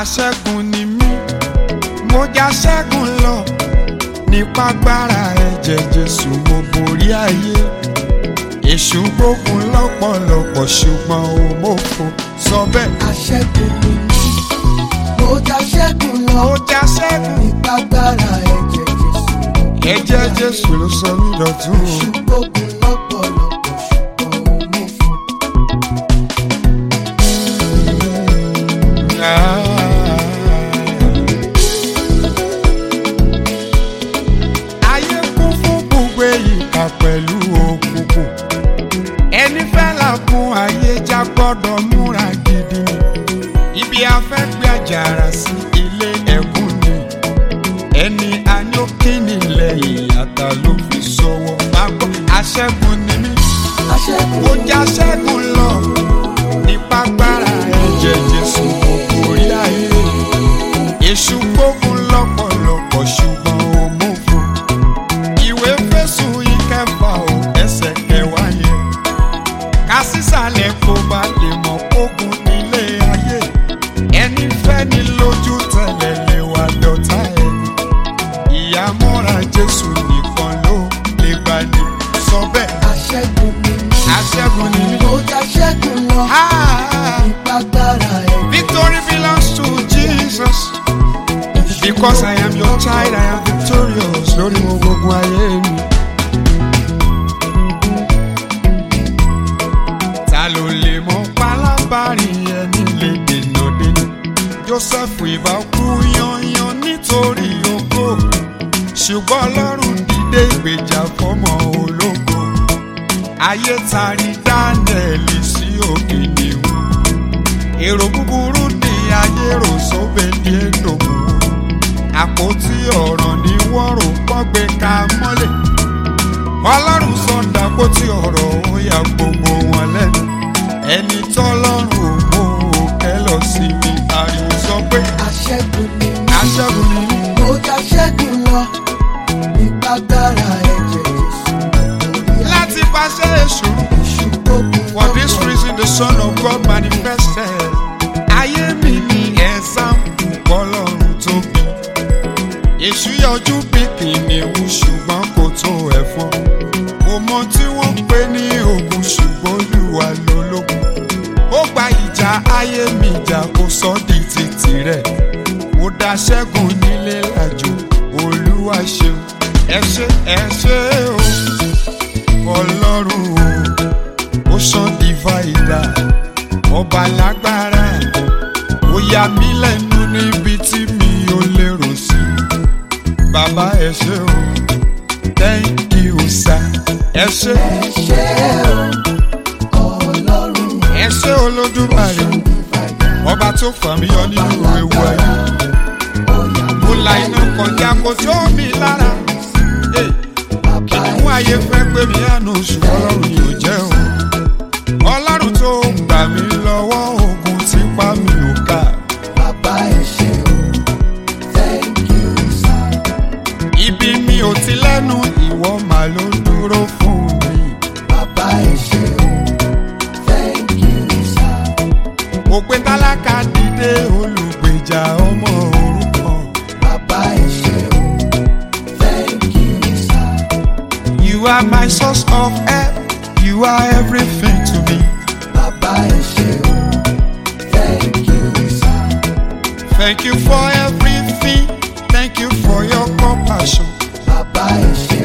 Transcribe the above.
aṣẹ́gun ni mí mo já ṣẹ́gun lọ nípa agbára ẹ̀jẹ̀ jésù mo borí ayé èṣù gbógun lọ́pọ̀lọpọ̀ ṣùgbọ́n ò mọ̀fo sọ bẹ́ẹ̀. aṣẹ́gun ni mí mo já ṣẹ́gun lọ mo já ṣẹ́gun nípa agbára ẹ̀jẹ̀ Jésù ẹ̀jẹ̀ jésù ló sọ mí dọ̀tún o. ṣùgbọ́n lọ́pọ̀lọpọ̀ ṣùgbọ́n ó mú fún ayé kún fún gbogbo ìkà pẹ̀lú òkùnkùn ẹni fẹ́ là kún ayé já gbọ́dọ̀ múra gidi ibi afẹ́ gbé àjàrà sí ilé ẹ̀kún ni ẹni anyókìní lẹ́yìn ata ló fi sọ̀wọ́ máa gbọ́ aṣẹ́gun ni mí aṣẹ́gun ó já ṣẹ́gun lọ nípa agbára ẹ̀jẹ̀ jésù orí ayé èṣù gbógun lọ́pọ̀lọpọ̀ ṣùgbọ́n ó mú fún ìwé fésù ìkẹfà ò ẹsẹ̀ kẹwàá yẹn ká sísàlẹ̀ kó bá lè mọ̀ kógun nílé ayé ẹni fẹ́ ni lójú tẹ̀lẹ̀ lè wà dọ̀tá ẹni ìyàmọ́ra jésù nìkan ló lè gbani sọ bẹ́ẹ̀ aṣẹ́gun ni mí aṣẹ́gun ni mí. mo já ṣẹ́gun lọ Ah, nípa agbára ẹ̀jẹ̀ victory belongs to Jesus. Because I am your child, I am victorious. Lórí mo gbogbo ayé mi. Ta ló lè mọ pálábárì ẹni lè dènà dènà? Joseph ìbá kú yanyan nítorí ògo. Ṣùgbọ́n Ọlọ́run dìde ìgbèjà fọ́mọ ológo. Ayé tari Dánẹ́ẹ̀lì sí òkè nìwọ̀n èrò búburú ní ayé rò sóbè ní èdòmù àpótí ọ̀rọ̀ ní wọ́n rò pọ́gbé ká mọ́lẹ̀ ọlọ́run sọ̀dà àpótí ọ̀rọ̀ ó ya gbogbo wọn lẹ́nu ẹni tọ́lọ́run ò mú òkè lọ sí mi ariwo sọ pé aṣẹ́gun ni mí aṣẹ́gun ni mí. mo já ṣẹ́gun lọ nípa agbára ẹ̀jẹ̀ Jésù láti pàṣẹ èṣù ṣùgbọ́n For this reason the Son of God manifested. Ayé mi ní ẹ̀sánpù bọ́lọ́run tó bí. Èṣù yọjú bí kìnìún ṣùgbọ́n kò tó ẹ̀fọn. Kò mọ tí wọ́n ń pè ní ogun ṣùgbọ́n olúwa lológun. Ó gba ìjà ayé mi jà kó sọ di títì rẹ̀. Mo dá ṣẹ́gun nílé lájò olúwa ṣeun. Ẹ ṣé ẹ ṣé o, ọlọ́run o ocean divider ọba lágbára ó yà mí lẹ́nu níbi tí mi ò lérò sí bàbá ẹ ṣé o thank you sir ẹ ṣé ṣe o ọlọ́run ẹ ṣé olódùmarè ọba tó fà mí yọ nínú ewu ayé mo la iná kọjá kó tó mi lára Hey, kìnìún ayé fẹ́ pé mi àánú ṣùgbọ́n ọlọ́run yóò jẹ́ o ọlọ́run tó gbà mí lọ́wọ́ ogun tí pa mí ò ká bàbá ẹ ṣé o thank you sir ibi mi ò ti lẹ́nu ìwọ mà ló dúró fún mi bàbá ẹ ṣé o thank you sir òpè tálákà dìde olùgbèjà ọmọ òrukàn bàbá ẹ ṣé o thank you sir you are my source of help you are everything to me bàbá ẹ ṣé o thank you sir thank you for everything thank you for your compassion bàbá ẹ ṣé